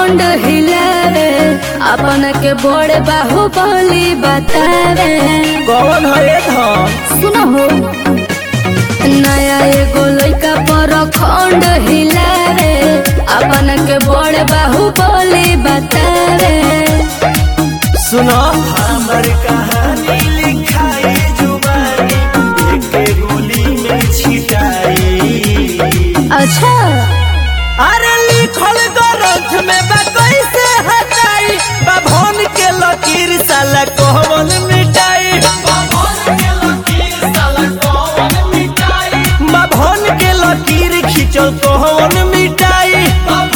खंड हिलावे अपन के बड़े बाहुबली बतावे कौन है धन सुनो हो नया एगो लइका पर खंड हिलावे अपन के बड़े बाहुबली बतावे सुनो हमर कहानी लिखाई जुबानी एक गोली में छिटाई अच्छा अरे लिखल ग्रंथ में बा कैसे हटाई बाभन के लकीर साला कौन मिटाई बाभन के लकीर खींचल कौन मिटाई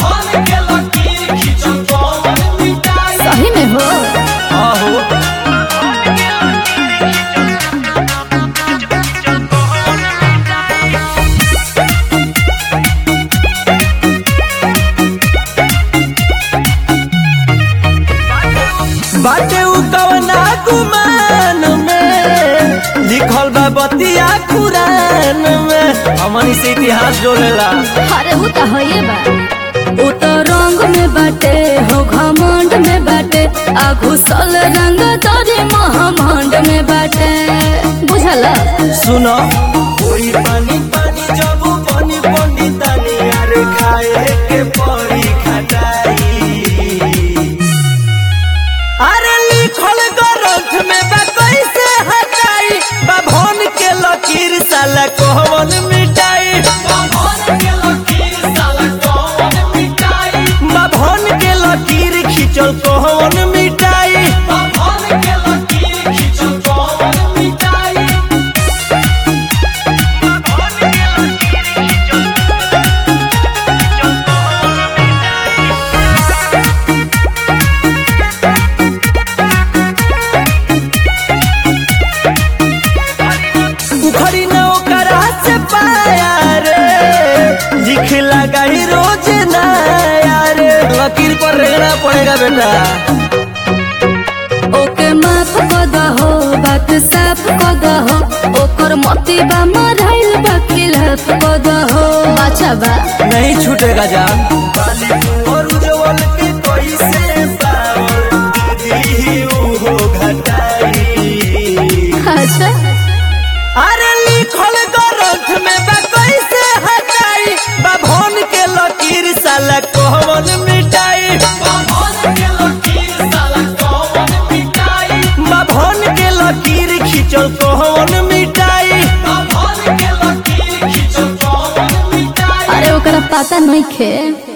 सही में हो आहो बाटे उ कवना गुमान में लिखल बा बतिया कुरान में हमनी से इतिहास जोड़ेला अरे वो तो है बा वो तो रंग में बाटे हो घमंड में बाटे आ घुसल रंग तोरे महामंड में बाटे बुझला सुनो कोई पानी पानी जब पानी पानी तानी यार खाए के पड़ी खटाई अरे लिखल ग्रंथ में बा कैसे हटाई बाभन के लकीर साला कौन मिटाई बाभन के लकीर खींचल कौन मिटाई उखड़ी न ओकरा से पाया रे लिख लगा ही रोज नया रे लकीर पर रहना पड़ेगा बेटा ओके माफ कर दहो बात साफ कर दहो ओकर मती बा मराइल बा खिलाफ कर दहो अच्छा बा नहीं छूटेगा जान और उज्जवल के कैसे पावर दी हो घटाई अच्छा अरे लिखल ग्रंथ में बा कैसे हटाई बाभन के लकीर साला कौन मिटाई बाभन के लकीर खींचल कौन मिटाई अरे ओकरा पता नहीं खे